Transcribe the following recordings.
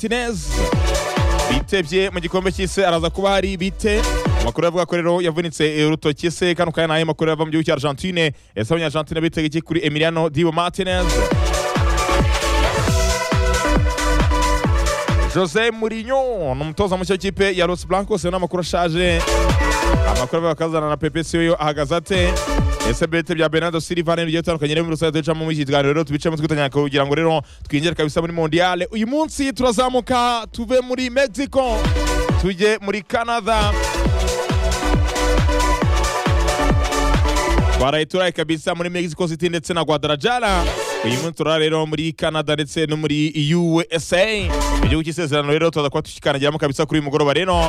atineze bitebye mu gikombe cy'isi araza kuba hari bite amakuru avuga ko rero yavunitse urutoki se kano kanya nayo makuru yava mu gihugu cya argentine ese abanyargentine bitega iki kuri emiliano dibo martinez jose murinyo ni umutoza mushya w'ikipe ya los blancos ni amakuru ashaje amakuru avuga ko azana na pepe siyo ahagaze ate ese bete bya bernardo silva ni bigiye bitandukanye rero muri rusange ducamo muri iki kiganiro rero tubicamo twitanya kugira ngo rero twinjire kabisa muri mondiale uyu munsi turazamuka tuve muri mexico tujye muri canada twaraye turaye kabisa muri mexico city ndetse na guadalajara uyu munsi turara rero muri canada ndetse no muri usa mu gihugu cy'isezerano rero tuza kuba tukikanagiramo kabisa kuri uyu mugoroba rero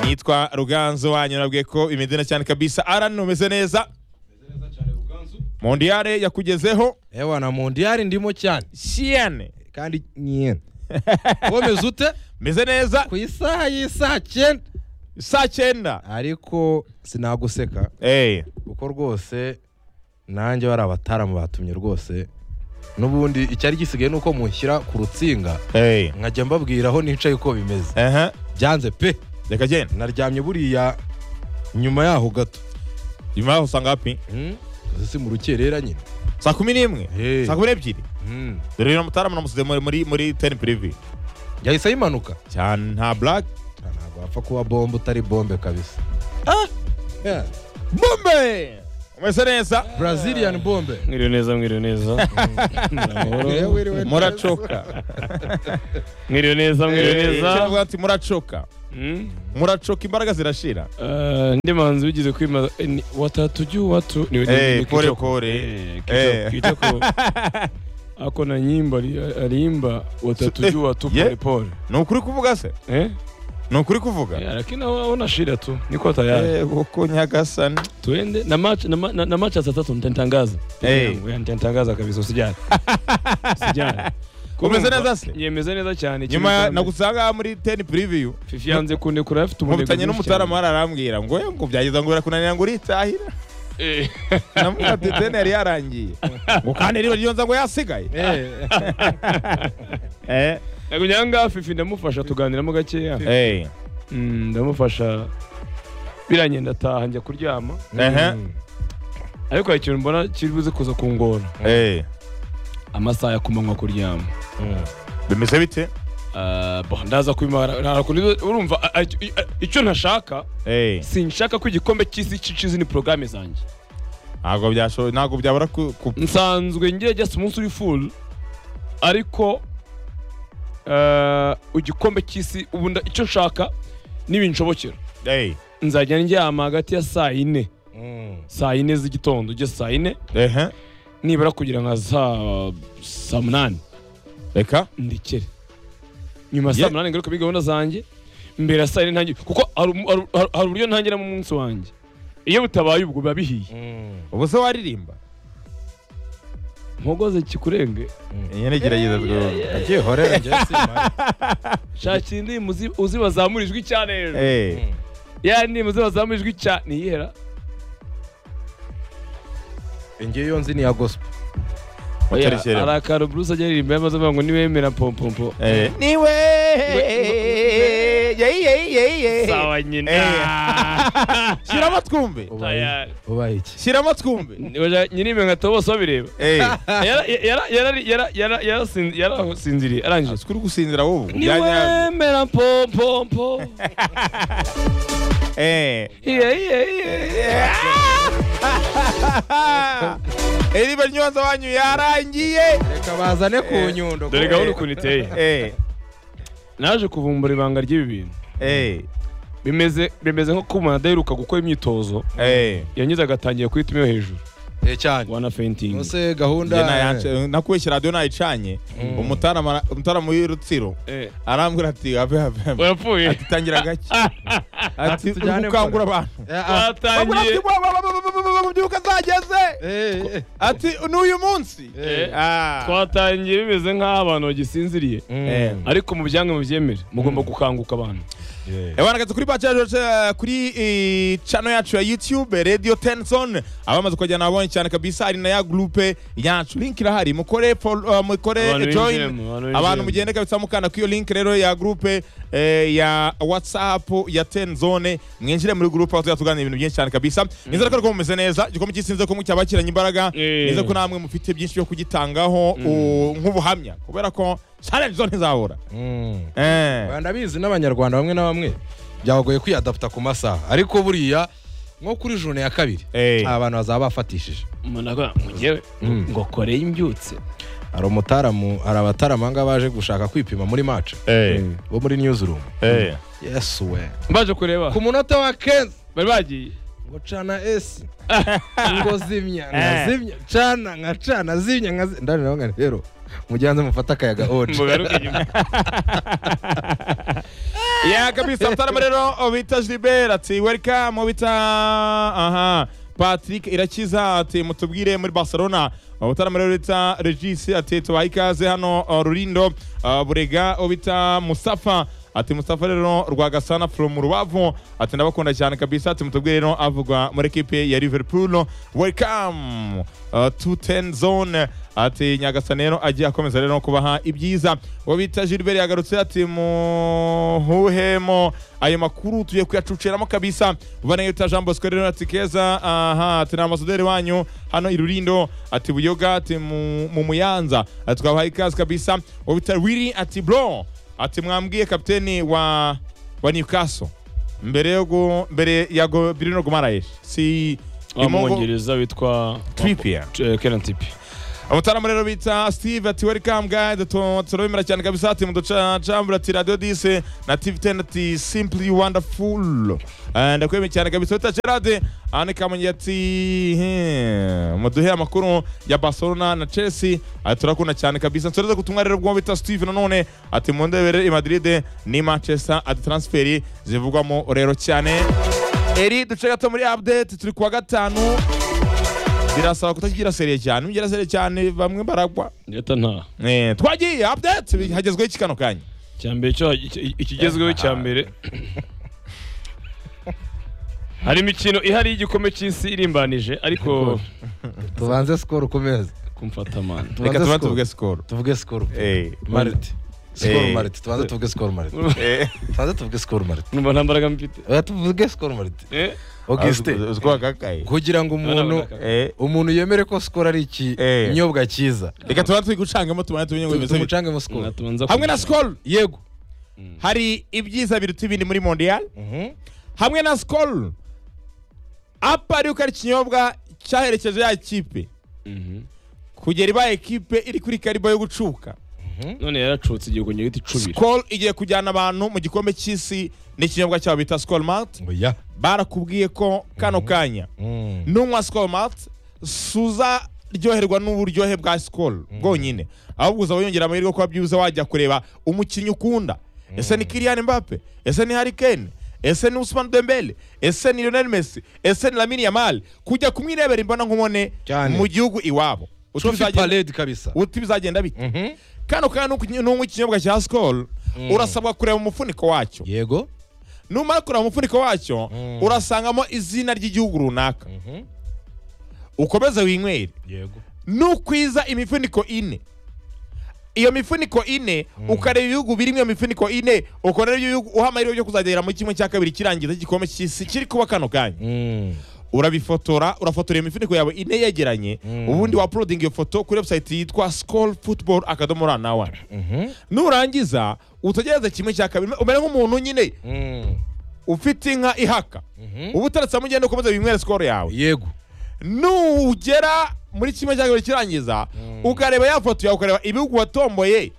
nitwa ruganzo wanyu nabwiye ko imedina cyane kabisa aran umeze neza mondiyare yakugezeho ewa na mondiyari ndimo cyane siyane kandi nyine womeze ute meze neza ku isaha y'isaha cyenda saa cyenda ariko sinaguseka Eh, kuko rwose nanjye bari abataramu batumye rwose n'ubundi icyari gisigaye ni uko mushyira ku rutsinga eh, nkajya mbabwira aho nicaye uko bimeze aha, byanze pe reka genda naryamye buriya nyuma yaho gato nyuma yaho usanga hapi Hmm? Uzi si mu rukerera nyine saa kumi n'imwe Eh. saa kumi n'ebyiri Hmm. dore rero mutarama namusize muri muri muri teni pirivi yahise ayimanuka cyane nta black ntabwo wapfa kuba bombe utari bombe kabisa Yeah. bombe umeze neza brazilian bombe mwiriwe neza mwiriwe neza Amahoro. muracoka mwiriwe neza mwiriwe neza cyangwa ati muracoka Mm. muracoka imbaraga zirashira Eh, ndi manzi bigize kwima eh, ni- watatuju watu ni- ni- Eh, ni pole kichoko. pole. Eh, Eh. kichoko- kichoko. ako na nyimbo ali- aliimba watatuju Eh, watu yeah. polepole ni ukuri kuvuga se Eh? ni ukuri kuvuga Eh, lakini hawa- hawana shida tu niko tayari Eh, uko nyagasani tuende na match na, ma- na, na match ya saa tatu nitatangaza Peke Eh. yangu, eh, nitatangaza kabisa usijali usijali Umeze neza se? yemeze neza cyane nyuma Kimwe nagusanga muri teni piriviyu Fifi yanze kundekura afite umunebwe nkubitanye mwinshi n'umutarama cyane. hari arambwira ngo "Eh, ngo byageza ngo birakunanira ngo uritahira Eh. namuga ati teni yari yarangiye ngo kandi rero ryonza ngo yasigaye eh nakugira ngaha fifi ndamufasha tuganiramo gakeya eh Mm, ndamufasha birangiye ndataha njya kuryama eh ariko hari ikintu mbona kiri buze kuza kungora eh amasaha ya kumanywa kuryama bimeze bite Ah, bo, ndaza kubimara nta kuntu- urumva a- a- i- a- icyo ntashaka eh sinshaka ko igikombe cy'isi cicizi ni porogaramu zanjye ntabwo byashoboye ntabwo byabura ku ku- nsanzwe ngira just umunsi uri full ariko ah, igikombe cy'isi ubu nda- icyo nshaka n'ibinshobokera eh nzajya ndyama hagati ya saa yine Mm. saa yine z'igitondo ujye saa yine eh nibura kugira nka saa saa munani reka ndekere nyuma ya saa Yeah. munani ngaruka muri gahunda zanjye mbere ya saa yine ntangire kuko hari umu- hari- hari- hari uburyo ntangiramo umunsi wanjye iyo butabaye ubwo biba bihiye Mm. ubu se waririmba mpogoze kikurenge nyine gerageza rwose Nagiye horera njye simara. shakira indirimbo uzi- uzi bazamura ijwi cyane hejuru eh Mm. ya ndirimbo uzi bazamura ijwi cyane niyihera Njye iyo nzi ni iya gospel Oya, muterekere hari akantu bruce ajya aririmba yamaze avuga ngo niwemera pompompo eh niwe yeyi yeyi yeyi sawa nyine Eh. shyiramo twumve Tayari. ubaye iki shyiramo twumbe Oya, nyir'imwe nkatabo bose babireba eh Yara- yara- yara- yara- yara- yarasinzi- yarasinziriye arangije sikuri gusinzira wowe ubu byanya niwemera pompompo eh iye iye iye Eliba nyonza wanyu yarangiye reka bazane ku nyundo dore gahunda ukuntu iteye eh naje kuvumbura ibanga ry'ibi bintu eh bimeze bimeze nko kumana adaheruka gukora imyitozo eh yanyuze agatangira kwituma iyo hejuru Eh, cyane wana fentingi nose gahunda Njye nayance- nakubeshye radiyo nayicanye umutarama umutarama w'urutsiro arambwira ati have have have." urapfuye ati tangira gake ati Ati tujyane gukangura gukora. abantu Eh, ah, bagura batangiye ati "Bwa- bwa- bwa- bwa- bwa- bwa- mbyuka zageze eh, eh, ati n'uyu munsi eh. Eh, Ah. twatangiye bimeze nk'aho abantu bagisinziriye Mm. Eh. ariko mu byanga mubyemere mugomba gukanguka abantu Yeah. Eh, bana gato kuri bacha yacu, eh, kuri eh, channel yacu ya YouTube Radio Tenson abamaze kujyana abonye cyane kabisa ari na ya groupe yacu link irahari mukore follow- eh, mukore Abantu eh, join binjiremo, abantu abantu binjiremo. mugende kabisa mukanda kuri iyo link rero ya groupe eh, ya WhatsApp ya Tenzone mwinjire muri groupe aho tuzajya tuganira ibintu byinshi cyane kabisa nizere ko ariko mumeze neza igikombe cy'isi ko mucyabakiranye imbaraga Eh. nizere ko namwe mufite byinshi byo kugitangaho u- nk'ubuhamya kubera ko challenge zo ntizabura Mm. eh ndabizi n'abanyarwanda bamwe na bamwe byabagoye kwiyadapta ku masaha ariko buriya nko kuri jone ya kabiri Eh. aba bantu bazaba bafatishije umuntu avuga mugewe Mm. ngo koreye imbyutse hari umutaramu hari abataramu aha ngaha baje gushaka kwipima muri mace eh bo muri newsroom eh yes we baje kureba ku munota wa kenzi bari bagiye ngo cana esi ngo zimya nkazimya cana nkacana zimya nkazimya ndani nawe nkari rero mugihanze mufate akayaga oje mugaruke nyuma ya kabisa mtarama rero bita Gilbert ati welcome bita aha Patrick Irakiza ati mutubwire muri Barcelona mutarama rero bita Regis ati tubaha ikaze hano uh, Rurindo Uh, Burega bita Mustafa ati Mustafa rero Rwagasana from Rubavu ati ndabakunda cyane kabisa ati mutubwire rero avugwa muri ekipe ya Liverpool welcome uh, to ten zone ati nyagasani rero agiye akomeza rero no kubaha ibyiza uwo bita Gilbert yagarutse ati muhuhemo ayo makuru tugiye kuyacuciramo kabisa ubana yuta Jean Bosco rero ati keza aha ati ni amasaderi wanyu hano i Rurindo ati Buyoga ati mu mu Muyanza ati twabahaye ikaze kabisa uwo bita Willy ati bro ati mwambwiye kapiteni wa wa Newcastle mbere yo gu- mbere ya go- Bruno Guimaraes si wa Imongo- mwongereza witwa Trippier Eh, Kieran Trippier Amatara rero bita Steve ati welcome guide tu- turabemera cyane kabisa ati muducambura ati radio dise na TV 10 ati simply wonderful Eh, ndakwemeye cyane kabisa wita Gerard ane kamonyi ati hmm, muduhe amakuru ya Barcelona na Chelsea ati turakunda cyane kabisa nsoreze gutumwa rero bwo bita Steve nanone ati mundebere i Madrid ni Manchester ati transferi zivugwamo rero cyane Eri duce gato muri update turi kuwa gatanu birasaba kutagira seriye cyane ugira seriye cyane bamwe baragwa leta nta Eh, twagiye update hagezweho iki kano kanya cya mbere cyo iki- ikigezweho cya mbere hari imikino ihari y'igikombe cy'isi irimbanije ariko tubanze sikoro ukomeze kumfata amana reka Tubanze tuba sikoro. tuvuge sikoro tuvuge sikoro Eh, marite sikoro Eh. marite tubanze tuvuge sikoro marite eh, tubanze tuvuge sikoro marite numva nta mbaraga mfite oya tuvuge sikoro marite Eh? augustin Ah, sikoro kakaye kugira ngo umuntu Abana Eh, umuntu yemere ko sikoro ari ikinyobwa cyiza reka tuba turi gucangamo tubane tumenye ngo bimeze bite. tumucangemo sikoro Natuma nza hamwe na kugira- sikoro yego hari ibyiza biruta ibindi muri mondial Mhm. hamwe na sikoro apa ariko ari ikinyobwa cyaherekeje ya kipe Mhm. kugera ibaye kipe iri kuri karibo yo gucuka none yaracutse igihe ku nyuguti icubira sikoro igiye kujyana abantu mu gikombe cy'isi n'ikinyobwa cyabo bita sikoro malt oya barakubwiye ko kano kanya Mm. nunywa sikoro mati suza ryoherwa n'uburyohe bwa sikoro bwonyine ahubwo uzaba yongera amahirwe yo kuba byibuze wajya kureba umukinnyi ukunda ese ni kiriyani mbappe ese ni hari kane ese ni usman dembele ese ni lionel messi ese ni lamini yamali kujya kumwirebera imbona nkumone Cyane. mu gihugu iwabo Uti trophy bizagenda- parade kabisa uti bizagenda bite Mhm. kano kanya nuku- nunywa ikinyobwa cya sikoro urasabwa kureba umufuniko wacyo yego numara kureba umufuniko wacyo Mm. urasangamo izina ry'igihugu runaka ukomeze winywere yego nukwiza imifuniko ine iyo mifuniko ine ukareba ibihugu birimo iyo mifuniko ine ukareba ibyo bihugu uha amahirwe yo kuzagera muri kimwe cya kabiri kirangiza igikombe cy'isi kiri kuba kano kanya urabifotora urafotora iyo mifuniko yawe ine yegeranye Mm. ubundi wapulodinga iyo foto kuri webusayiti yitwa sikoro futuboro akadomo ra na wani nurangiza utegereze kimwe cya kabiri umere nk'umuntu nyine ufite inka ihaka uba utaratse amugenda ukomeza winywera sikoro yawe yego nugera muri kimwe cya kabiri kirangiza ukareba ya foto yawe ukareba ibihugu watomboye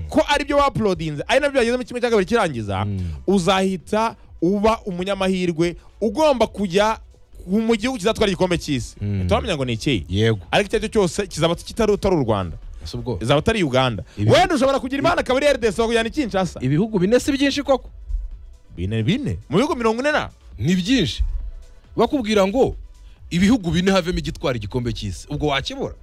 ko aribyo wapulodinze ari nabyo byageze muri kimwe cya kabiri kirangiza uzahita uba umunyamahirwe ugomba kujya ku- mu gihugu kizatwara igikombe cy'isi turamenya ngo ni ikihe yego ariko icyo ari cyo cyose kizaba kitari utari u rwanda ese ubwo izaba atari uganda Ibi- wenda ushobora kugira imana akaba ari rdc bakujyana i kinshasa ibihugu bine si byinshi koko bine bine mu bihugu mirongo ine na ni byinshi bakubwira ngo ibihugu bine havemo igitwara igikombe cy'isi ubwo wakibura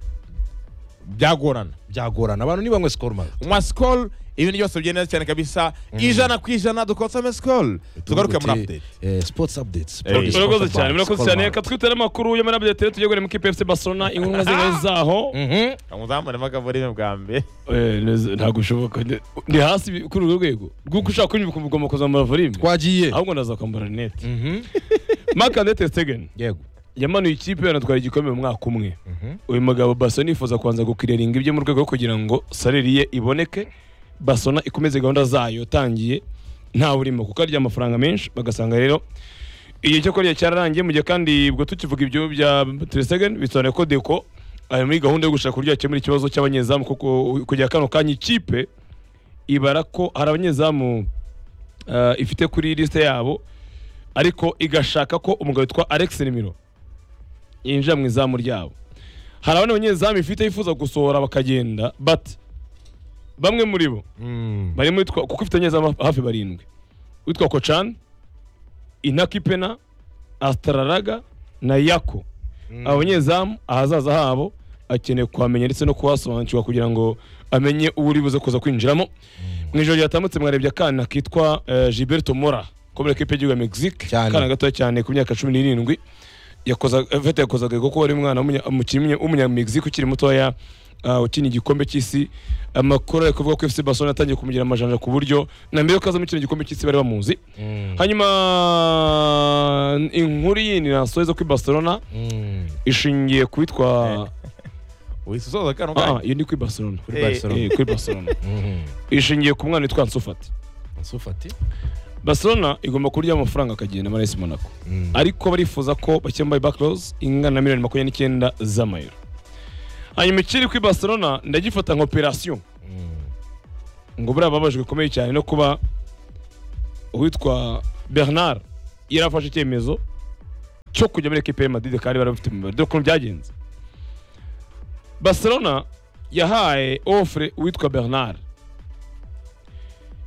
byagorana byagorana abantu ntibanywe sikoro maze nywa sikoro ibintu byose bigenda cyane kabisa ijana ku ijana dukotsamo sikoro tugaruke muri Tuvuguti, apudeti eh, sports updates Eh, produced murakoze by cyane murakoze Sports cyane Bar. reka twitare amakuru y'amarabiyateri tujye guhera mu kipe efuse barcelona inkunga zingana zaho Mhm. muzamuremo akavorime bwa mbere Eh, neza, ntabwo bishoboka Ndi- ndi hasi bi- kuri uru rwego rw'uko ushaka kunywa ukagomba kuzamura volume twagiye ahubwo ndaza kwambara rinete Mhm. mark ande testegeni yego yamanuye ikipe yanatwara igikombe mu mwaka umwe Mhm. uyu mugabo basona yifuza kubanza gukiriringa ibyo mu rwego rwo kugira ngo sareri ye iboneke basona ikomeze gahunda zayo tangiye nta burimo kuko arya amafaranga menshi bagasanga rero igihe cyo kurya cyararangiye mu gihe kandi ubwo tukivuga ibyo bya teresegeni bisobanuye ko deko ari muri gahunda yo gushaka uburyo yakemura ikibazo cy'abanyezamu kuko kujya kano kanya ikipe ibara ko hari abanyezamu eh, ifite kuri lisite yabo ariko igashaka ko umugabo witwa Alex Nimiro yinjira mu izamu ryabo hari abandi banyezamu ifite yifuza gusohora bakagenda but bamwe muri bo Mm. barimo witwa kuko ifite abanyezamu hafi barindwi witwa Kocan Inakipena Astraraga na Yako aba banyezamu ahazaza habo akeneye kuhamenya ndetse no kuhasobanukirwa kugira ngo amenye uwo uri buze kuza kwinjiramo mu ijoro ryatambutse mwarebye akana kitwa eh, Gilberto Mora ko muri ekipe y'igihugu ya Mexique Cyane. akana gatoya cyane ku myaka cumi n'irindwi yakoza Vete yakozaga kuko wari umwana w'umunya- umukinnyi w'umunyamegizike ukiri mutoya ah, ukina igikombe cy'isi amakuru ari kuvuga ko FC Barcelona yatangiye kumugira amajanja ku buryo na mbere yuko azamukina igikombe cy'isi bari bamuzi Mm. hanyuma inkuru yindi nasoheza kuri Barcelona Mm. ishingiye ku witwa wisoza kano Ah, ah, kanya iyo ni kuri Barcelona kuri Eh, Eh, Barcelona kuri Barcelona Mhm. ishingiye ku mwana witwa Nsufati Sufati Barcelona igomba kurya amafaranga akagenda muri AS Monaco Mm. ariko barifuza ko bakembaye backloss ingana na miliyoni makumyabiri n'icyenda z'amayero hanyuma ikiri kuri barcelona ndagifata nka operasiyo Mm. ngo buriya bababajwe bikomeye cyane no kuba uwitwa bernard yarafashe icyemezo cyo kujya muri ekipe ya madrid kandi bari bafite umubare dore ukuntu byagenze barcelona yahaye ofure uwitwa bernard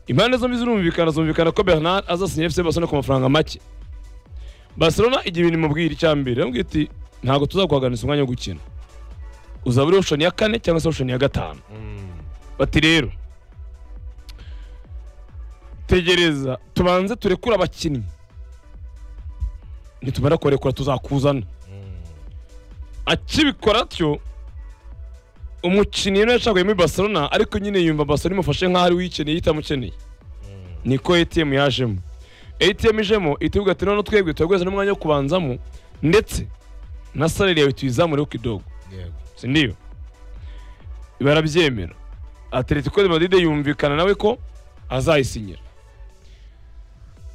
impande zombi zirumvikana zumvikana ko bernard azasinya fc barcelona ku mafaranga make barcelona igihe ibintu imubwira icya mbere iramubwira iti ntabwo tuzaguhaganiriza umwanya wo gukina uzaba uri oshoni ya kane cyangwa se oshoni ya gatanu Mm. bati rero tegereza tubanze turekure abakinnyi nitumara kubarekura tuzakuzana akibikora atyo umukinnyi yari yashagaye muri barcelona ariko nyine yumva barcelona imufashe nk'aho ari we uyikeneye itamukeneye niko atm yajemo atm ijemo itibuga ati none twebwe turagweza n'umwanya wo kubanzamo ndetse na salari yawe tuyizamureho kidogo Yego. si ndiyo barabyemera atletico de madrid yumvikana nawe ko azayisinyira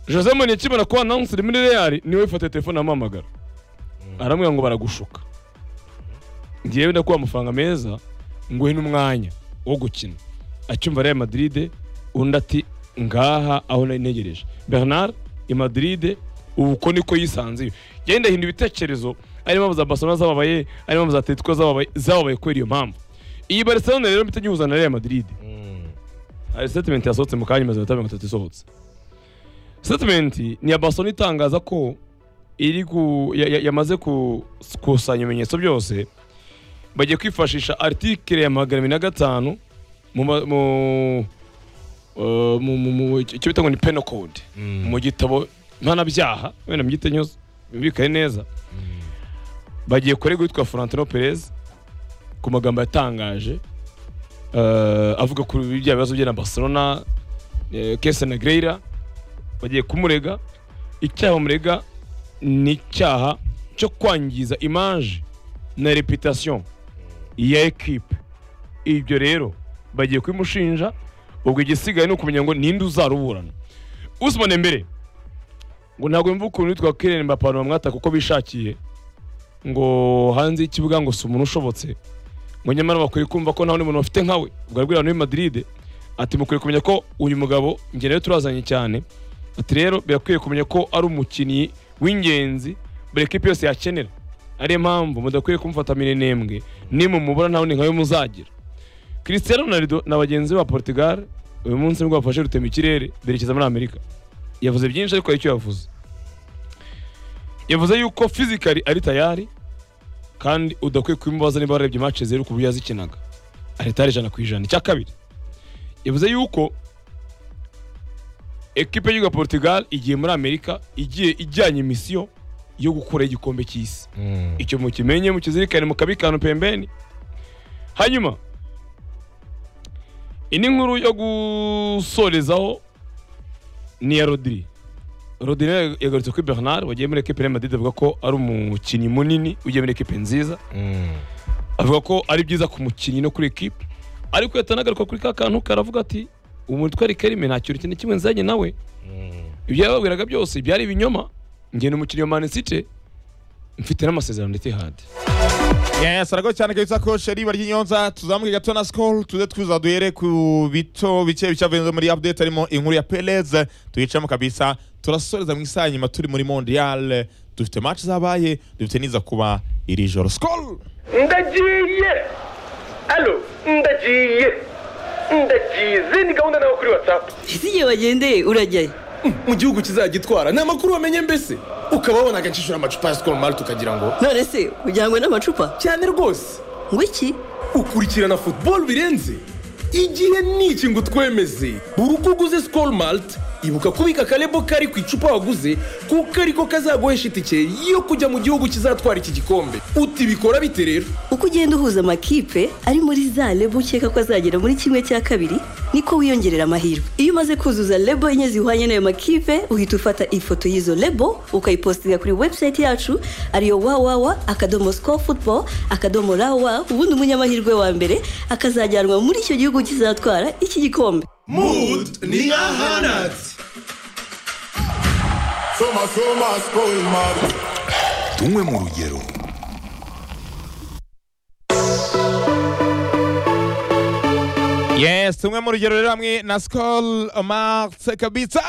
jose mourinho akibona ko announced muri real niwe ufata telefone amuhamagara aramubwira ngo baragushuka ngewe ndakuha amafaranga meza nguhe n'umwanya wo gukina acyumva real madrid undi ati ngaha aho nari ntegereje bernard i madrid ubu uko niko yisanze genda hinda ibitekerezo harimo mpamvu za barcelona zababaye harimo mpamvu za atletico zababaye zababaye kubera iyo mpamvu iyi barcelona rero mpita ngihuza na real madrid Mm. hari statement yasohotse mu kanya imaze iminota mirongo itatu isohotse statement ni iya barcelona itangaza ko iri ku ya- ya- yamaze ku- gukusanya ibimenyetso byose bagiye kwifashisha article ya magana abiri na gatanu mu ma- mu- eh, mu- mu- mu- icyo bita ngo ni penal code Mm. mu gitabo mpanabyaha wenda mbyite nyuze bibikaye neza bagiye kurega uwitwa Florentino Perez ku magambo yatangaje eh, avuga ku bya bibazo bye na Barcelona eh, Kesa na Greira bagiye kumurega icyaha bamurega ni icyaha cyo kwangiza image na reputation ya ekipe ibyo rero bagiye kubimushinja ubwo igisigaye ni ukumenya ngo ninde uzaruburana Usman mbere ngo ntabwo yumva ukuntu witwa Kylian Mbappe abantu bamwataka kuko bishakiye ngo hanze y'ikibuga ngo si umuntu ushobotse ngo nyamara bakwiye kumva ko nta wundi muntu bafite nkawe ubwo arabwira abantu b'i Madrid ati mukwiye kumenya ko uyu mugabo njye nawe turazanye cyane ati rero birakwiye kumenya ko ari umukinnyi w'ingenzi buri ekipe yose yakenera ariyo mpamvu mudakwiye kumufata mirenembwe nimumubura nta wundi nkawe muzagira Cristiano Ronaldo na bagenzi be ba Portugal uyu munsi nibwo bafashe rutemikirere berekeza muri Amerika yavuze byinshi ariko hari icyo yavuze yavuze yuko fizikali ari tayari kandi udakwiye kubimubaza niba warebye match zeru ku buryo yazikinaga ari tayari ijana ku ijana icya kabiri yavuze yuko ekipe y'igihugu ya portugal igiye muri amerika igiye ijyanye imisiyo yo gukuraho igikombe cy'isi icyo mukimenye mukizirikane mukabikana pembeni hanyuma indi nkuru yo gusorezaho ni iya rodiri rodiri yagarutse kuri bernard wagiye muri ekipe ya madrid avuga ko ari umukinnyi munini ugiye muri ekipe nziza avuga ko ari byiza ku mukinnyi no kuri ekipe ariko yatanagaruka kuri ka kantu karavuga ati umutwe ari kerime nta kintu kintu na kimwe nzanye nawe ibyo yababwiraga byose byari ibinyoma njye ni umukinnyi wa manisite mfite n'amasezerano ndetse hadi Yes, arago cyane kabisa ko sheri bari nyonza tuzamuke gato na skol tuze twiza duhere ku bito bice bicavenze muri update harimo inkuru ya Perez tuyicamo kabisa turasoreza mu isaha nyuma turi muri Mondial dufite match zabaye dufite niza kuba iri joro skol ndagiye alo ndagiye ndagiye izi ni gahunda nawe kuri watsapu ese igihe bagendeye urajyayo mu gihugu kizagitwara ni amakuru wamenye mbese ukaba wabonaga nshishura amacupa ya sikoro mari tukagira ngo none se ujyanywe n'amacupa cyane rwose ngo iki ukurikirana futuboro birenze igihe niki ngo utwemeze buri uko uguze sikoro marite ibuka kubika akarebo kari ku icupa waguze kuko ariko kazaguhesha itike yo kujya mu gihugu kizatwara iki gikombe uti bikora bite rero uko ugenda uhuza amakipe ari muri za lebo ukeka ko azagera muri kimwe cya kabiri niko wiyongerera amahirwe iyo umaze kuzuza lebo enye zihwanye n'ayo makipe uhita ufata ifoto y'izo lebo ukayipositinga kuri website yacu ariyo wawawa akadomo score football akadomo rawa ubundi umunyamahirwe wa mbere akazajyanwa muri icyo gihugu kizatwara iki gikombe mudu ni nka hanatsi tunywe mu rugero Yes, tumwe mu rugero rero hamwe na Skol Marx kabisa.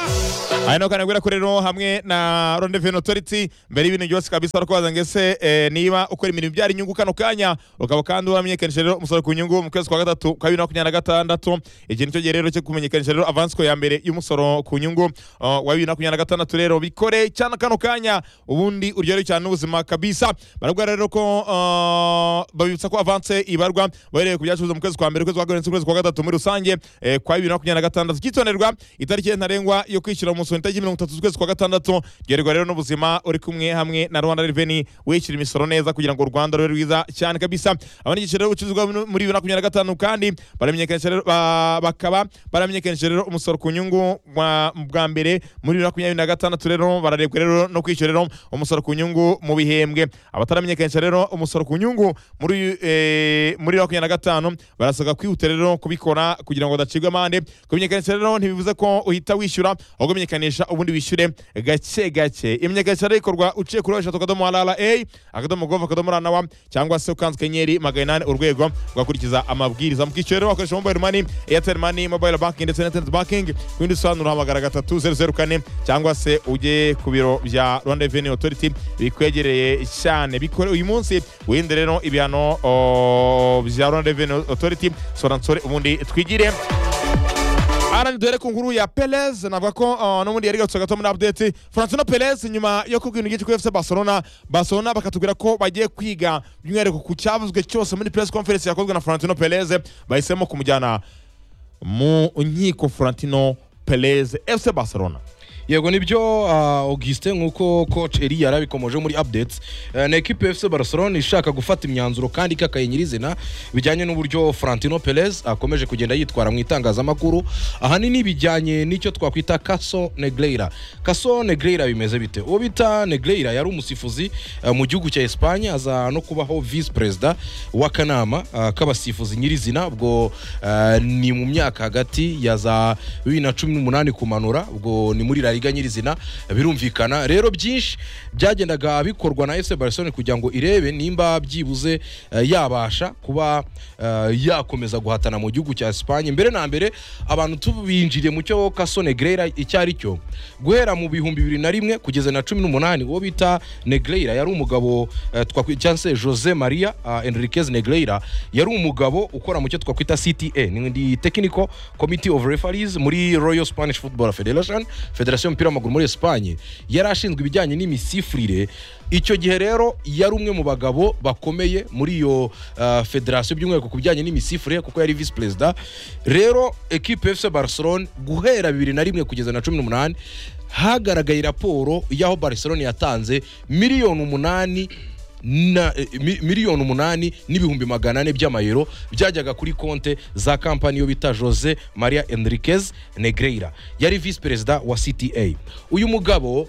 Hano kana gwera kurero hamwe na Rendezvous Authority mbere y'ibintu byose kabisa ariko waza ngese eh, niba ukora imirimo byari inyungu kano kanya ukaba kandi wamenyekanisha rero umusoro ku nyungu mu kwezi kwa gatatu kwa bibiri na makumyabiri na gatandatu igihe nicyo gihe rero cyo kumenyekanisha rero avance ko ya mbere y'umusoro ku nyungu uh, wa bibiri na makumyabiri na gatandatu rero bikore cyane kano kanya ubundi uryohewe cyane n'ubuzima kabisa barabwira rero ko uh, babibutsa ko avance ibarwa bahereye ku byacuruzwa mu kwezi kwa mbere ukwezi kwa karindwi ukwezi kwa gatatu gatatu muri rusange eh, kwa bibiri na makumyabiri na gatandatu cyitonderwa itariki ntarengwa yo kwishyura umusoro itariki mirongo itatu z'ukwezi kwa gatandatu ryoherwa rero n'ubuzima uri kumwe hamwe na rwanda reveni wishyura imisoro neza kugira ngo u rwanda rube rwiza cyane kabisa abona igiciro rero ubucuruzi bwa muri bibiri na makumyabiri na gatanu kandi baramenyekanisha rero ba- bakaba baramenyekanisha rero umusoro ku nyungu mwa- bwa mbere muri bibiri na makumyabiri na gatandatu rero bararebwa rero no kwishyura rero umusoro ku nyungu mu bihembwe abataramenyekanisha rero umusoro ku nyungu muri eh, muri bibiri na makumyabiri na gatanu barasabwa kwihutira rero kubikora kubikora kugira ngo udacibwa amande kumenyekanisha rero ntibivuze ko uhita wishyura ahubwo menyekanisha ubundi wishyure gake gake imenyekanisha rero ikorwa uciye kuri eshatu akadomo rra akadomo gov akadomo rna wa cyangwa se ukanze kanyenyeri magana inani urwego ugakurikiza amabwiriza mukishyura rero wakoresha mobile money airtel money mobile banking ndetse na internet banking ku bindi bisobanuro hamagara gatatu zeru zeru kane cyangwa se ujye ku biro bya rwanda revenue authority bikwegereye cyane bikore uyu munsi wirinde rero ibihano o, bya rwanda revenue authority sora nsore ubundi twigire arani duhere ku nkuru ya Perez navuga ko uh, n'ubundi yari gatse gato muri update Florentino Perez nyuma yo kubwira igice kuri FC Barcelona Barcelona bakatubwira ko bagiye kwiga by'umwihariko ku cyavuzwe cyose muri press conference yakozwe na Florentino Perez bahisemo kumujyana mu nkiko Florentino Perez FC Barcelona yego nibyo ah, augustin nk'uko coach eri yarabikomoje muri updates Eh, ni ekipe fc barcelona ishaka gufata imyanzuro kandi ikakaye nyirizina bijyanye n'uburyo frantino perez akomeje kugenda yitwara mu itangazamakuru ahanini bijyanye n'icyo twakwita kaso negreira kaso negreira bimeze bite uwo bita negreira yari umusifuzi eh, mu gihugu cya espanye aza no kubaho vice perezida w'akanama ah, k'abasifuzi nyirizina ubwo eh, ni mu myaka hagati ya za bibiri na cumi n'umunani kumanura ubwo ni muri la liga nyirizina birumvikana rero byinshi byagendaga bikorwa na fc barcelone kugira ngo irebe nimba byibuze eh, yabasha kuba eh, yakomeza guhatana mu gihugu cya esipanye mbere na mbere abantu tubinjiriye mu cyo kaso negreira icyo ari cyo guhera mu bihumbi bibiri na rimwe kugeza na cumi n'umunani uwo bita negreira yari umugabo eh, twakwi- cyangwa se jose maria ah, enriquez negreira yari umugabo ukora mu cyo twakwita cta ni technical committee of referees muri royal spanish football federation federation federasiyo y'umupira w'amaguru muri esipanye yari ashinzwe ibijyanye n'imisifurire icyo gihe rero yari umwe mu bagabo bakomeye muri iyo ah, federasiyo by'umwihariko ku bijyanye n'imisifurire kuko yari visi perezida rero ekipe efuse barcelone guhera bibiri na rimwe kugeza na cumi n'umunani hagaragaye raporo y'aho barcelone yatanze miliyoni umunani na eh, mi- miliyoni umunani n'ibihumbi magana ane by'amayero byajyaga kuri konte za kampani yo bita jose maria enriquez negreira yari visi perezida wa cta uyu mugabo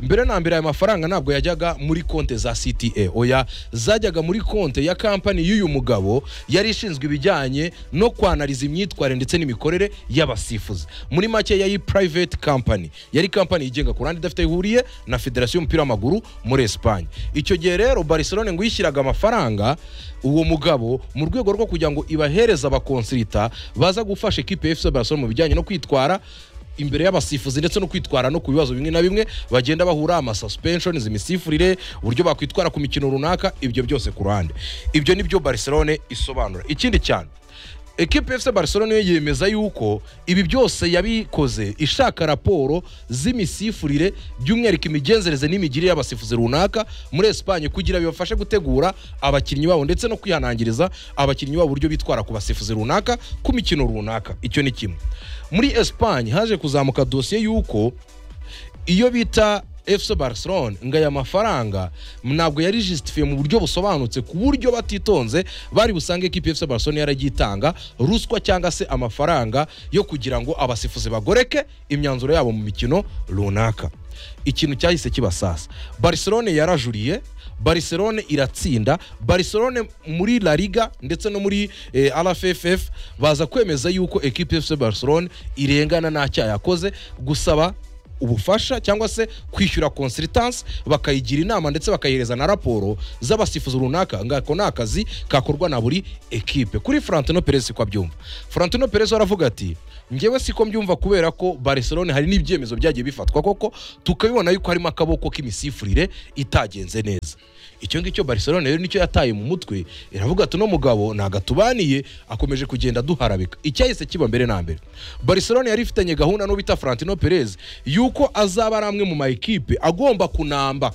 mbere na mbere aya mafaranga ntabwo yajyaga muri konte za cta oya zajyaga muri konte ya kampani y'uyu mugabo yari ishinzwe ibijyanye no kwanariza imyitwarire ndetse n'imikorere y'abasifuzi muri make yari private company yari kampani yigenga ku ruhande idafite aho ihuriye na federasiyo y'umupira w'amaguru muri esipanye icyo gihe rero barcelone ngo yishyiraga amafaranga uwo mugabo mu rwego rwo kugira ngo ibahereze abakonsirita baza gufasha ekipe ya fc barcelone mu bijyanye no kwitwara imbere y'abasifuzi ndetse no kwitwara no ku bibazo bimwe na bimwe bagenda bahura amasuspensions imisifurire uburyo bakwitwara ku mikino runaka ibyo byose ku ruhande ibyo ni byo barcelone isobanura ikindi cyane ekipe fc barcelone yo yemeza yuko ibi byose yabikoze ishaka raporo z'imisifurire by'umwihariko imigenzereze n'imigirire y'abasifuzi runaka muri esipanye kugira bibafashe gutegura abakinnyi babo ndetse no kwihanangiriza abakinnyi babo uburyo bitwara ku basifuzi runaka ku mikino runaka icyo ni kimwe muri esipanye haje kuzamuka dosiye y'uko iyo bita fc barcelone ngo aya mafaranga ntabwo yari jisitifiye mu buryo busobanutse ku buryo batitonze bari busange ekipi fc barcelone yaragitanga ruswa cyangwa se amafaranga yo kugira ngo abasifuzi bagoreke imyanzuro yabo mu mikino runaka ikintu cyahise kibasasa barcelone yarajuriye barcelone iratsinda barcelone muri la liga ndetse no muri eh, rfff baza kwemeza yuko ekipi fc barcelone irengana nta cyaha yakoze gusaba ubufasha cyangwa se kwishyura consultance bakayigira inama ndetse bakayihereza na raporo z'abasifuzi runaka ngako ni akazi kakorwa na buri ekipe kuri Florentino Perez siko abyumva Florentino Perez aravuga ati njyewe siko mbyumva kubera ko Barcelona hari n'ibyemezo byagiye bifatwa koko tukabibona yuko harimo akaboko k'imisifurire itagenze neza icyo ngicyo Barcelona rero nicyo yataye mu mutwe iravuga ati uno mugabo ntago atubaniye akomeje kugenda duharabika icyahise kiba mbere na mbere Barcelona yari ifitanye gahunda n'uwo bita Florentino Perez yuko azaba ari amwe mu ma ekipe agomba kunamba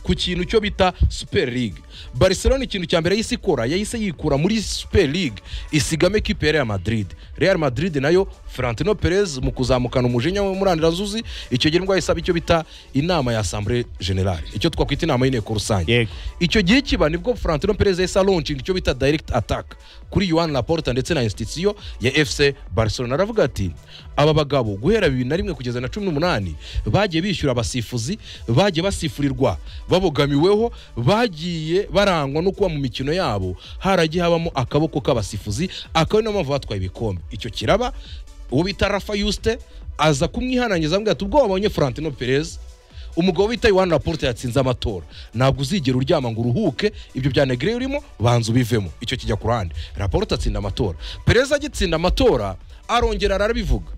ku kintu cyo bita super league barcelona ikintu cya mbere yahise ikora yahise yikura muri super league isigamo ekipe ya real madrid real madrid nayo Florentino Perez mu kuzamukana umujinya we muri andirazuzi icyo gihe nibwo yahise icyo bita inama ya assemblée générale icyo twakwita inama y'inteko rusange Yego. icyo gihe kiba nibwo Florentino Perez yahise launching icyo bita direct attack kuri Joan Laporta ndetse na institution ya FC Barcelona aravuga ati aba bagabo guhera bibiri na rimwe kugeza na cumi n'umunani bagiye bishyura abasifuzi bagiye basifurirwa babogamiweho bagiye barangwa no kuba mu mikino yabo haragiye habamo akaboko k'abasifuzi akaba ari nayo mpamvu batwaye ibikombe icyo kiraba uwo bita Rafa Yuste aza kumwihanangiza avuga ati ubwo wabonye Florentino Perez umugabo witaye wani raporute yatsinze amatora ntabwo uzigera uryama ngo uruhuke ibyo bya negere urimo banza ubivemo icyo kijya ku ruhande raporute atsinda amatora perezida agitsinda amatora arongera arabivuga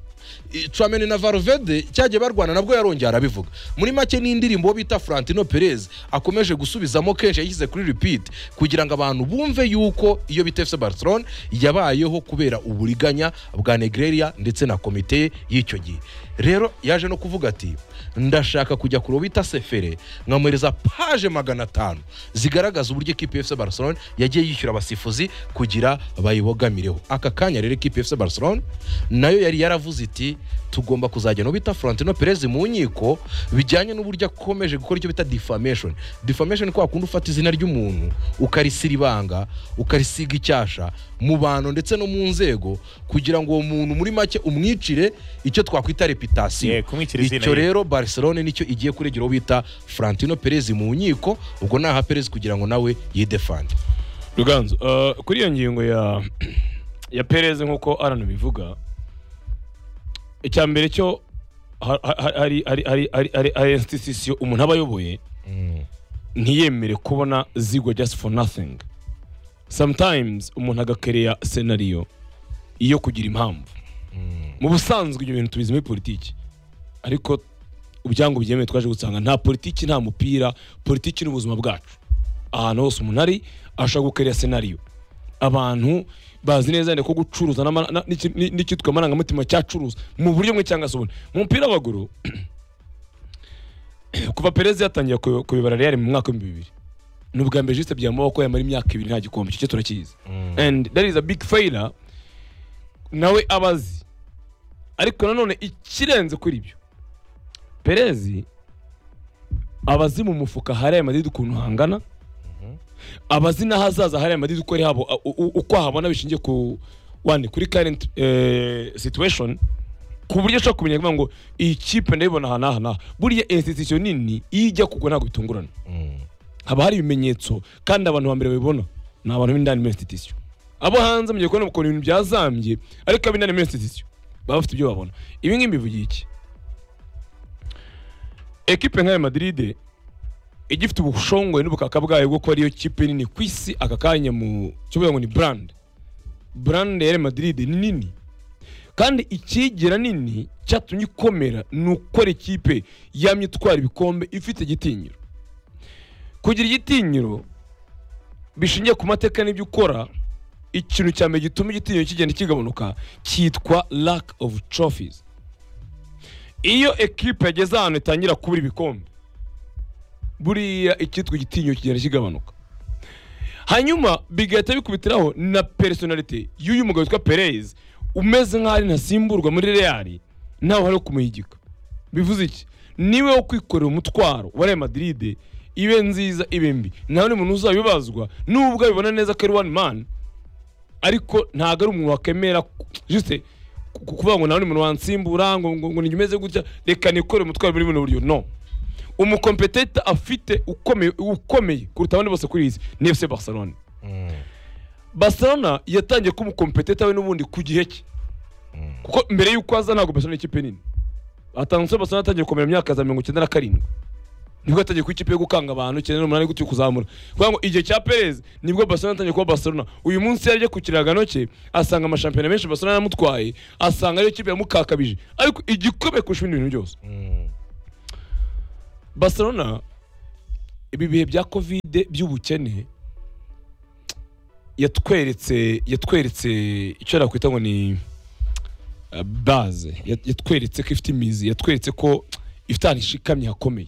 I- Tchouaméni na Valverde cyagiye barwana nabwo yarongeye arabivuga muri make ni indirimbo bita Florentino Perez akomeje gusubizamo kenshi yashyize kuri repeat kugira ngo abantu bumve yuko iyo bita FC Barcelona yabayeho kubera uburiganya bwa Negreira ndetse na komite ye y'icyo gihe rero yaje no kuvuga ati ndashaka kujya ku ruwo bita sefere nkamwohereza paje magana atanu zigaragaza uburyo ekipi ya FC Barcelona yagiye yishyura abasifuzi kugira bayibogamireho aka kanya rero ekipi ya FC Barcelona nayo yari yaravuze iti tugomba kuzajya no bita Florentino Perez mu nkiko bijyanye n'uburyo akomeje gukora icyo bita defamation defamation kwa kundi ufata izina ry'umuntu ukarisira ibanga ukarisiga icyasha mu bantu ndetse no mu nzego kugira ngo uwo muntu muri make umwicire icyo twakwita reputasiyo Yeah, kumwicira izina icyo ye. rero barcelone nicyo igiye kuregera uwo bita Florentino Perez mu nkiko ubwo naha Perez kugira ngo nawe yidefande ruganzu eh, kuri iyo ngingo ya ya pereze nk'uko arana bivuga icya mbere cyo ha- ha- hari hari hari hari hari- hari institution umuntu aba ayoboye ntiyemere kubona zigwa just for nothing sometimes umuntu agakereya senariyo iyo kugira impamvu mu busanzwe ibyo bintu tubizi muri politiki ariko ubyanga ubyemewe twaje gusanga nta politiki nta mupira politiki n'ubuzima bwacu ahantu hose umuntu ari ashobora gukorera senariyo abantu bazi neza yenda ko gucuruza n'ama- na- n'iki- ni- n'icyitwa amarangamutima cyacuruza mu buryo bumwe cyangwa se ubundi mu mupira w'amaguru kuva perezida yatangiye ku- kuyobora real mu mwaka w'ibihumbi bibiri ni ubwa mbere jisite byambaho ko yamara imyaka ibiri nta gikombe icyo turakizi and that is a big failure nawe abazi ariko nanone ikirenze kuri ibyo perezi abazi mu mufuka hari aya madidi ukuntu hangana abazi n'ahazaza hari aya madidi uko ari habo u- u- uko ahabona bishingiye ku one kuri current eh, situation ku buryo ushobora kumenya kuvuga ngo iyi kipe ndayibona aha n'aha n'aha buriya institution nini iyo ijya kugwa ntabwo bitungurana haba hari ibimenyetso kandi abantu ba mbere babibona ni abantu b'indani muri institution abo hanze mugiye kubona ukuntu ibintu byazambye ariko ab'indani muri institution baba bafite ibyo babona ibi ngibi bivugira iki ekipe nk'aya madiride ijya ifite ubushongwe n'ubukaka bwayo bwo kuba ariyo kipe nini ku isi aka kanya mu cyo kuvuga ngo ni brand brand ya Real Madrid ni nini kandi ikigira nini cyatumye ikomera ni ukora ikipe yamye itwara ibikombe ifite igitinyiro kugira igitinyiro bishingiye ku mateka n'ibyo ukora ikintu cya mbere gituma igitinyiro kigenda kigabanuka cyitwa lack of trophies iyo ekipe yageze ahantu itangira kubura ibikombe buriya icyitwa igitinyiro kigenda kigabanuka hanyuma bigahita bikubitiraho na personality y'uyu mugabo witwa Perez umeze nk'aho ari ntasimburwa muri Real ntawe hari kumuyigika bivuze iki niwe wo kwikorera umutwaro wa Real Madrid ibe nziza ibe mbi ntawe n'umuntu uzabibazwa nubwo abibona neza ko ari one man ariko ntabwo ari umuntu wakemera ku- juste ku- ku- kuvuga ngo ntawe n'umuntu wansimbura ngo ngo- ngo nimeze gutya reka nikorere umutwaro muri buno buryo no umukompeteta afite ukomeye ukomeye kuruta abandi bose kuri iyi si ni FC Barcelona Barcelona yatangiye kuba umukompeteta we n'ubundi ku gihe cye kuko mbere y'uko aza ntabwo Barcelona ari ikipe nini atangutse Barcelona yatangiye gukomera mu myaka za mirongo icyenda na karindwi nibwo yatangiye kuba ikipe yo gukanga abantu icyenda n'umunani gutyo kuzamura kuvuga ngo igihe cya Perez nibwo Barcelona yatangiye kuba Barcelona uyu munsi yaje ku kiragano cye asanga amashampiyona menshi Barcelona yaramutwaye asanga ariyo kipe yamukakabije ariko igikomeye kurusha ibindi bintu byose Barcelona ibi bihe bya kovide by'ubukene yatweretse yatweretse icyo nakwita ngo ni eh, baze Yat- yatweretse ko ifite imizi yatweretse ko ifite ahantu ishikamye hakomeye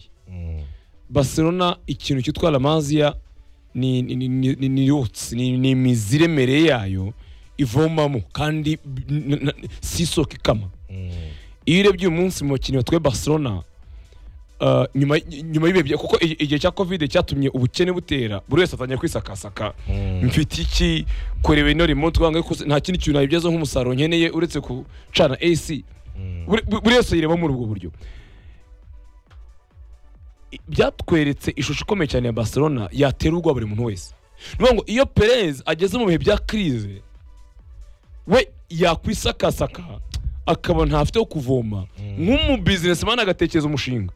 Barcelona ikintu cyitwa La Masia ni ni ni ni- ni- ni roots, ni ni imizi iremereye yayo ivomamo kandi b- n- n- si isoko ikama iyo urebye uyu munsi mu bakinnyi batwaye Barcelona Uh, nyuma nyuma y'ibihe bya- kuko i- igihe cya covid cyatumye ubukene butera buri wese atangiye kwisakasaka mfite iki kureba ino remote wanga kuze- nta kindi kintu nabibyaza nk'umusaruro nkeneye uretse gucana AC buri buri wese yireba muri ubwo buryo I- byatweretse ishusho ikomeye cyane ya Barcelona yatera ubwoba buri muntu wese ni ukuvuga ngo iyo Perez ageze mu bihe bya crise we yakwisakasaka akaba ntafite wo kuvoma nk'umu businessman agatekereza umushinga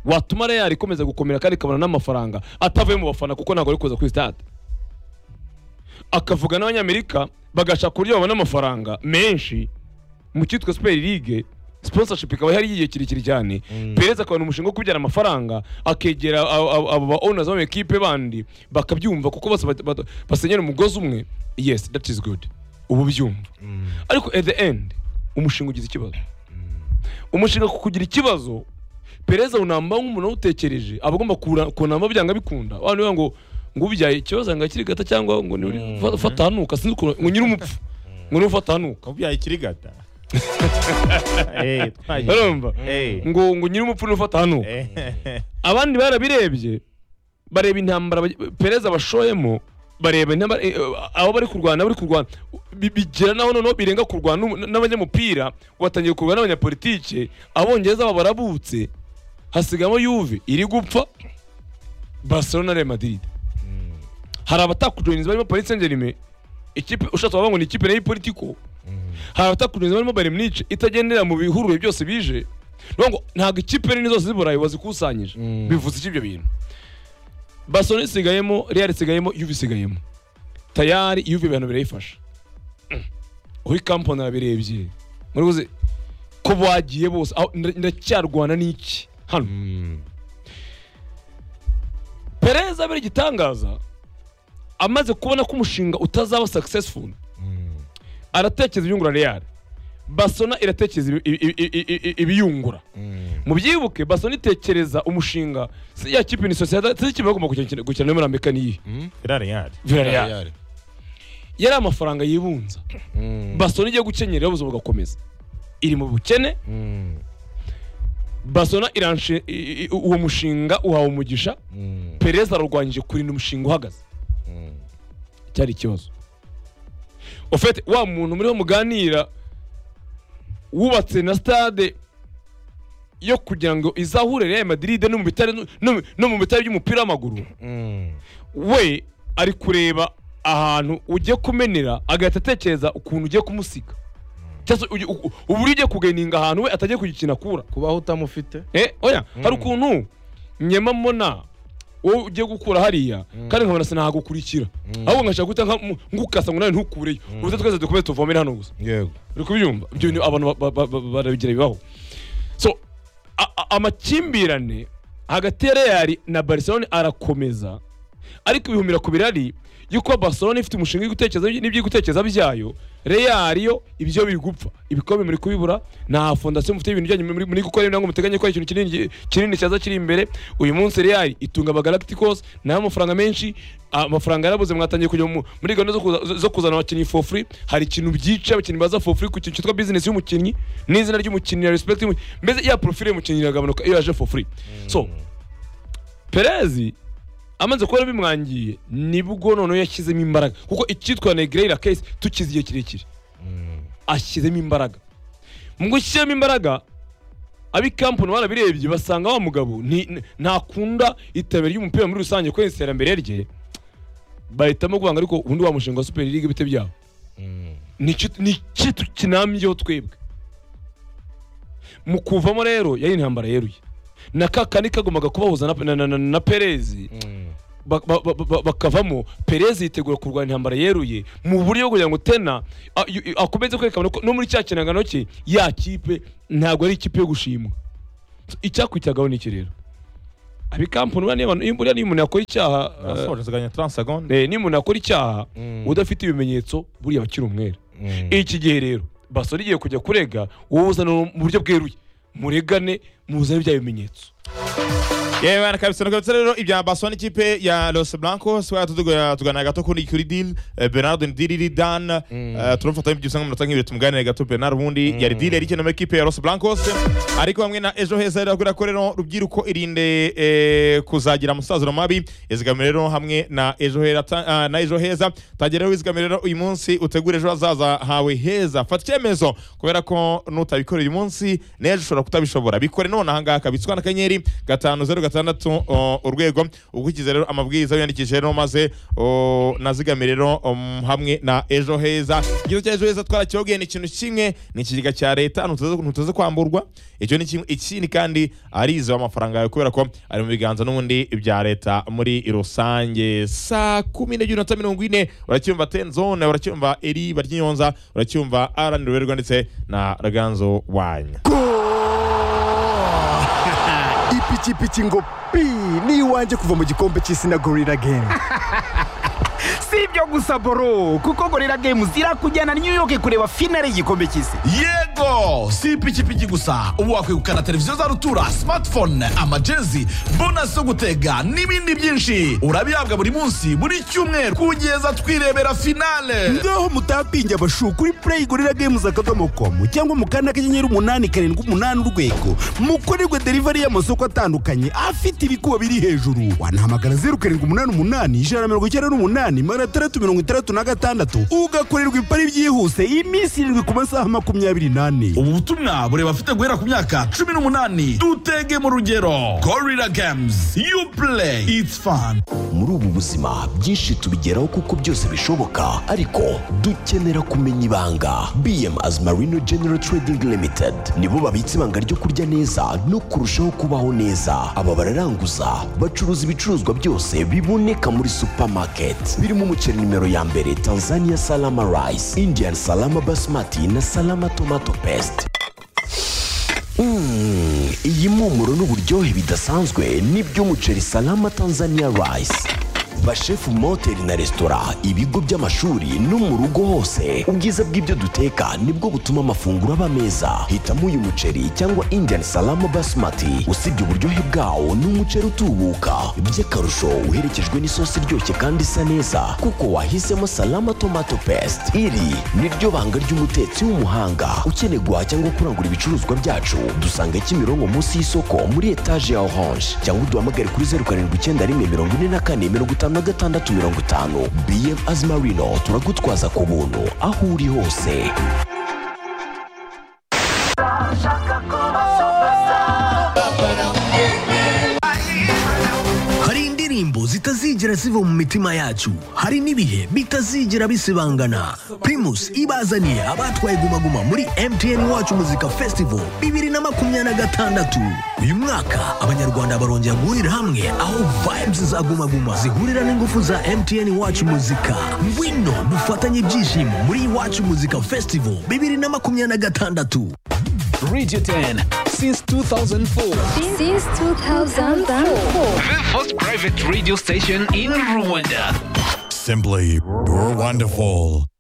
watuma Real ikomeza gukomera kandi ikabona n'amafaranga atavuye mu bafana kuko ntabwo ari kuza kuri stade akavuga n'abanyamerika bagashaka uburyo babona amafaranga menshi mu cyitwa super league sponsorship ikaba ihari y'igihe kirekire cyane perezida akabona umushinga wo kubyara amafaranga akegera abo- abo abo ba owners b'amakipe bandi bakabyumva kuko bose bat- bat- basenyera umugozi umwe yes that is good ubu byumva ariko at the end umushinga ugize ikibazo umushinga ku kugira ikibazo perezida unamba nk'umuntu wawutekereje aba agomba kura- kunamba byanga bikunda abantu bivuga ngo ngo ubyaye ikibazo ngo akiri gata cyangwa ngo ni fata hanuka sinzi ukuntu ngo nyiri umupfu ngo niwe ufata hanuka Ubyaye ikiri gata. Eh, twaje. urumva Eh. ngo ngo nyiri umupfu niwe ufata hanuka Eh. abandi barabirebye bareba intambara baj- perezida bashoyemo bareba intambara eh, abo bari kurwana bari kurwana Bi- bigera naho noneho birenga kurwana n'umu- n'abanyamupira batangiye kurwana n'abanyapolitike abongereza abo barabutse hasigamo yuve iri gupfa barcelona na real madrid hari abatakujoyiniza barimo paris saint germain ikipe ushatse wavuga ngo ni ikipe nayo politiko hari abatakujoyiniza barimo bayern munich itagendera mu bihuruye byose bije ni ukuvuga ngo ntabwo ikipe nini zose z'iburayi wazikusanyije bivuze iki ibyo bintu barcelona isigayemo real isigayemo yuve isigayemo tayari yuve ibintu birayifasha Mm. aho ikampani arabirebye murabizi ko bagiye bose aho nda- ndacyarwana n'iki hano perezida abera igitangaza amaze kubona ko umushinga utazaba successful aratekereza ibyungura real basona iratekereza ibi- ibi- ibi- ibi- ibiyungura mubyibuke basona itekereza umushinga si ya kipe ni sosiyete si ikipe bagomba gukina gukina muri amerika niyi Villarreal. Villarreal. yari amafaranga yibunza basona igiye gukenyera ubuzima bugakomeza iri mu bukene basona iranshe i- i- uwo mushinga uhawe umugisha perezida ararwanyije kurinda umushinga uhagaze cyari ikibazo ufite wa muntu muriho muganira wubatse na stade yo kugira ngo izahure Real Madrid no mu bitare no mu- no mu bitare by'umupira w'amaguru we ari kureba ahantu ugiye kumenera agahita atekereza ukuntu ugiye kumusiga cyangwa se ugi- u- u- uburyo ugiye kugeninga ahantu we atagiye kugikina kura kubaho utamufite Eh, oya hari ukuntu nyema mbona wowe ugiye gukura hariya kandi nkabona sinahagukurikira ahubwo nkashaka guhita nka- mu- ngukasa ngo nawe ntukureyo ubuze twese dukomeze tuvomere hano gusa yego uri kubyumva ibyo ni abantu ba- ba- ba- barabigira bibaho so a- a- amakimbirane hagati ya real na barcelone arakomeza ariko ibihumira ku birari yuko barcelone ifite umushinga uri gutekereza n'ibyo iri gutekereza byayo real yo ibyo biri gupfa ibikombe muri kubibura nta fondasiyo mufite ibintu byanyu muri muri gukora ibintu muteganya gukora ikintu kinini kinini cyaza kiri imbere uyu munsi real itunga aba galacticos nayo amafaranga menshi amafaranga yarabuze mwatangiye kujya mu- muri gahunda zo kuza- zo kuzana abakinnyi for free hari ikintu byica abakinnyi baza for free ku kintu cyitwa business y'umukinnyi n'izina ry'umukinnyi ya respect y'umukinnyi. mbese ya profile y'umukinnyi iragabanuka iyo yaje for free so perezi amaze kuba bimwangiye nibwo noneho yashyizemo imbaraga kuko icyitwa negreyra case tukize igihe kirekire ashyizemo imbaraga mu gushyiramo imbaraga ab'i kampani barabirebye basanga wa mugabo ni- n- ntakunda iterambere ry'umupira muri rusange kubera iterambere rye bahitamo guhanga ariko ubundi wa mushinga wa super league bite byabo Nicyo- ni iki tukinambyeho twebwe mu kuvamo rero yari intambara yeruye na ka kani kagombaga kubahuza na, na, na, na, na perezi ba- ba- ba- ba- bakavamo perezi yitegura kurwanya intambara yeruye mu buryo bwo kugira ngo tena a- yu- akomeze kwerekana ko no muri cya kinangano cye ya kipe ntabwo ari ikipe yo gushimwa So, icyakurikiragaho ni iki rero abikampani buriya niyo buriya niyo umuntu yakora icyaha eh, Nasoje ziganya 30 secondes. Eh, niba umuntu akora icyaha udafite ibimenyetso buriya bakiri umwere iki gihe rero basore igiye kujya kurega wowe uzana mu buryo bweruye muregane muzane bya bimenyetso Yewe bana kabisa nuko bitse rero ibya Barcelona ikipe ya Los Blancos wa tudugoya tugana gato kuri kuri deal eh, Bernardo Ndiri Dan eh, turumfata ibyo usanga munota nk'ibyo tumuganire gato Bernard ubundi yari deal yari ikeneye muri ikipe ya Los Blancos ariko hamwe na ejo heza rero kuri rero rubyiruko irinde eh, kuzagira amasaziro mabi izigamire rero hamwe na ejo heza ta- ah, na ejo heza tagera rero izigamire rero uyu munsi utegure ejo hazaza hawe heza fata icyemezo kubera ko nutabikora uyu munsi n'ejo ushobora kutabishobora bikore none ahangaha kabitswa na kanyenyeri gatanu zeru gatandatu o, urwego ukurikize rero amabwiriza wiyandikishe rero maze o, nazigamire rero um, hamwe na ejo heza igihe cya ejo heza twarakibabwiye ni ikintu kimwe ni ikigega cya leta ntutaze ntutaze kwamburwa icyo ni kimwe ikindi kandi arize amafaranga yawe kubera ko ari mu biganza n'ubundi bya leta muri rusange saa kumi n'ebyiri na mirongo ine uracyumva tenzone uracyumva eri baryiyonza uracyumva arani ruberwa ndetse na raganzo wanya ipikipiki ngo pi ni iwanjye kuva mu gikombe cy'isi na gorira gemu si ibyo gusa boro kuko gorira gemu zirakujyana new york kureba finale y'igikombe cy'isi yego si ipikipiki gusa ubu wakwegukana televiziyo za rutura smartphone amajezi bonasi zo gutega n'ibindi byinshi urabihabwa buri munsi buri cyumweru kugeza twirebera finale ngaho mutapinge abashu kuri play gorira games akadomo komu cyangwa mu kanda kanyenyeri umunani karindwi umunani urwego mukorerwe delivery y'amasoko atandukanye afite ibikuba biri hejuru wanahamagara zeru karindwi umunani umunani ijana na mirongo icyenda n'umunani magana atandatu mirongo itandatu na gatandatu ugakorerwa ipari byihuse iminsi irindwi ku masaha makumyabiri n'ane ubu butumwa bureba afite guhera ku myaka cumi n'umunani dutege mu rugero gorira games you play it's fun muri ubu buzima byinshi tubigeraho kuko byose bishoboka ariko dukenera kumenya ibanga bm as marino general trading limited nibo babitse ibanga ryo kurya neza no kurushaho kubaho neza aba bararanguza bacuruza ibicuruzwa byose biboneka muri supermarket birimo umuceri nimero ya mbere tanzania salama rice indian salama basmati na salama tomato paste Mm, iyi mpumuro n'uburyohe bidasanzwe ni by'umuceri salama tanzania rice bashefu mu mahoteli na resitora ibigo by'amashuri no mu rugo hose ubwiza bw'ibyo duteka nibwo butuma amafunguro aba meza hitamo uyu muceri cyangwa indian salama basmati usibye uburyohe bwawo ni umuceri utubuka by'akarusho uherekejwe n'isosi iryoshye kandi isa neza kuko wahisemo salama tomato paste iri ni ryo banga ry'umutetsi w'umuhanga ukeneye guhaha cyangwa kurangura ibicuruzwa byacu dusanga kimironko munsi y'isoko muri etaje ya orange cyangwa uduhamagare kuri zeru karindwi icyenda rimwe mirongo ine na kane mirongo itanu na gatandatu mirongo itanu bm azimarino turagutwaza ku buntu aho uri hose hari indirimbo zitazigera ziva mu mitima yacu hari n'ibihe bitazigera bisibangana primus ibazaniye abatwaye gumaguma muri mtn wacu muzika festival bibiri na makumyabiri na gatandatu uyu mwaka abanyarwanda barongera guhurira hamwe aho vibes za gumaguma zihurira n'ingufu za mtn wacu muzika ngwino dufatanye ibyishimo muri iwacu muzika festival bibiri na makumyabiri na gatandatu Radio 10 since 2004. Since 2004. The first private radio station in Rwanda. Simply, you're wonderful.